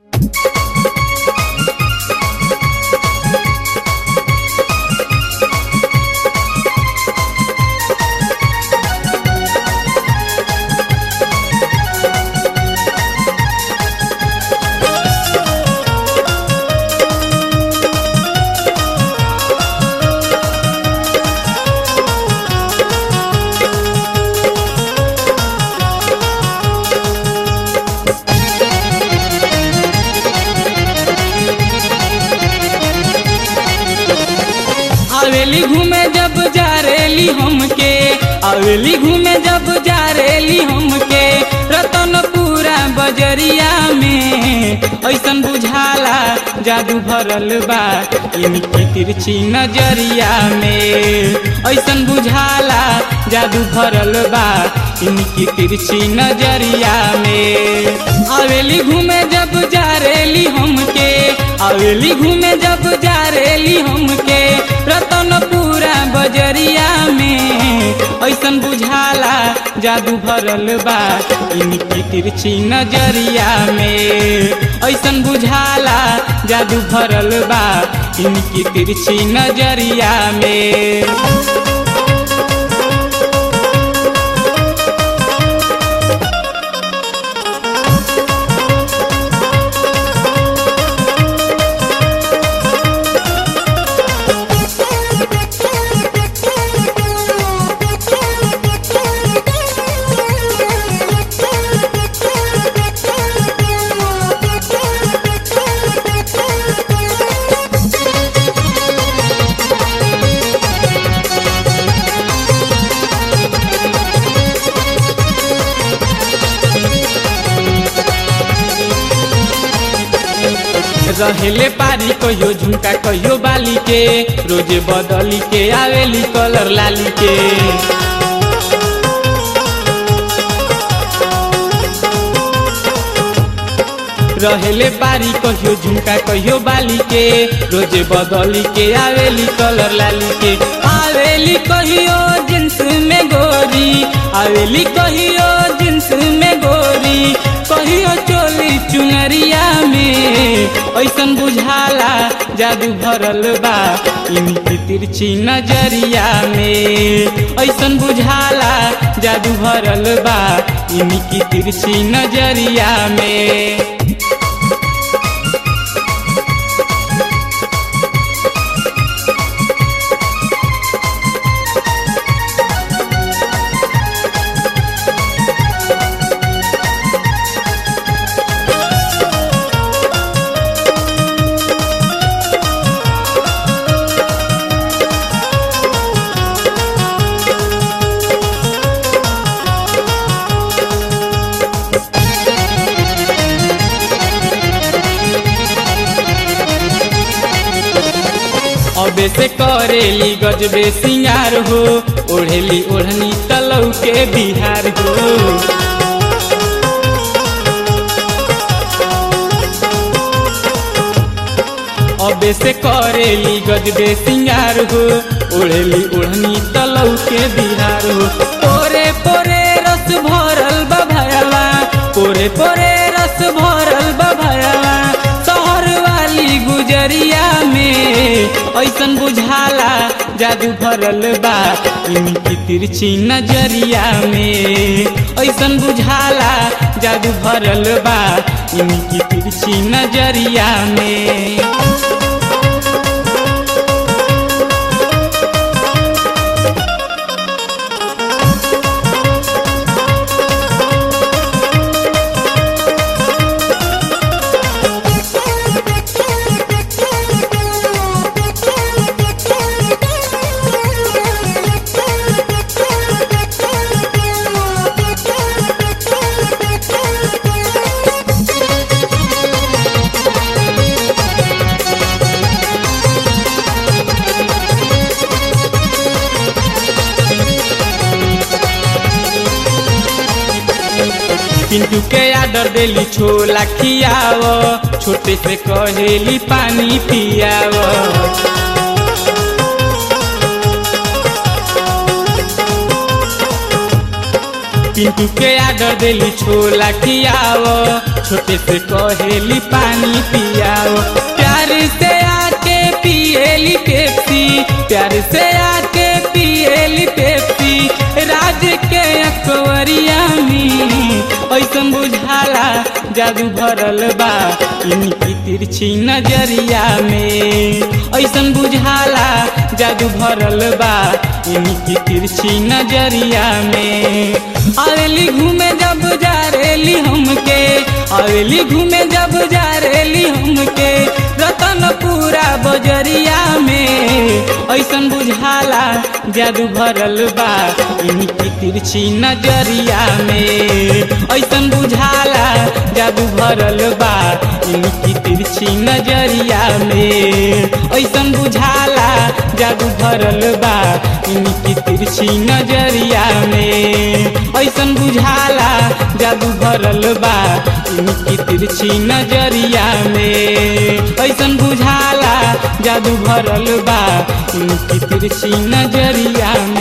आवेली घूमे जब जा रेली हमके आवेली घूमे जब जा रेली हमके रतनपुरा बजरिया में ऐसन बुझाला जादू भरल बा इनकी तिरछी नजरिया में ऐसन बुझाला जादू भरल बा इनकी तिरछी नजरिया में आवेली घूमे जब जा रेली हमके आवेली घूमे जब जा रेली हमके रतनपुरा बजरिया में ऐसन बुझाला जादू भरल बा इनकी तिरछी नजरिया में ऐसन बुझाला जादू भरल बा इनकी तिरछी नजरिया में रहेले पारी कहियो झुमका कहियो बाली के रोजे बदली के आवेली कलर लाली के रहेले पारी कहियो झुमका कहियो बाली के रोजे बदली के आवेली कलर लाली के आवेली कहियो जींस में गोरी आवेली कहियो जींस में गोरी कहियो चोली चुनरिया में ऐसन बुझाला जादू भरल बा इनकी तिरछी नजरिया में ऐसन बुझाला जादू भरल बा इनकी तिरछी नजरिया में अबे से करेली गजबे सिंगार हो ओढ़ेली ओढ़नी तलौ के बिहार हो अबे से करेली गजबे सिंगार हो ओढ़ेली ओढ़नी तलौ के बिहार हो पोरे पोरे रस भरल बभयला पोरे पोरे रस भरल बभयला शहर वाली गुजरिया में ऐसन बुझाला जादू भरल बा इनकी तिरछी नजरिया में ऐसन बुझाला जादू भरल बा इनकी तिरछी नजरिया में पिंटू के आडर देली छोला खियाव छोटे से कहेली पानी पियाव पिंटू के आडर देली छोला खियाओ छोटे से कहेली पानी पियाओ प्यार से आके पिएली पेप्सी प्यार से आके पिएली पेप्सी राज के अकवरिया में ऐसन बुझाला जादू भरल बा इनकी तिरछी नजरिया में ऐसन बुझाला जादू भरल बा इनकी तिरछी नजरिया में आवेली घूमे जब जा रेली हमके आवेली घूमे जब जा रेली हमके रतन पूरा बजरिया में ऐसन बुझाला जादू भरल बा इनकी तिरछी नजरिया में ऐसन बुझाला जादू भरल बा इनकी तिरछी नजरिया में ऐसन बुझाला जादू भरल बा इनकी तिरछी नजरिया में ऐसन बुझाला जादू भरल बा इनकी तिरछी नजरिया में ऐसन बुझाला जादू भरल बा इनकी तिरछी नजरिया में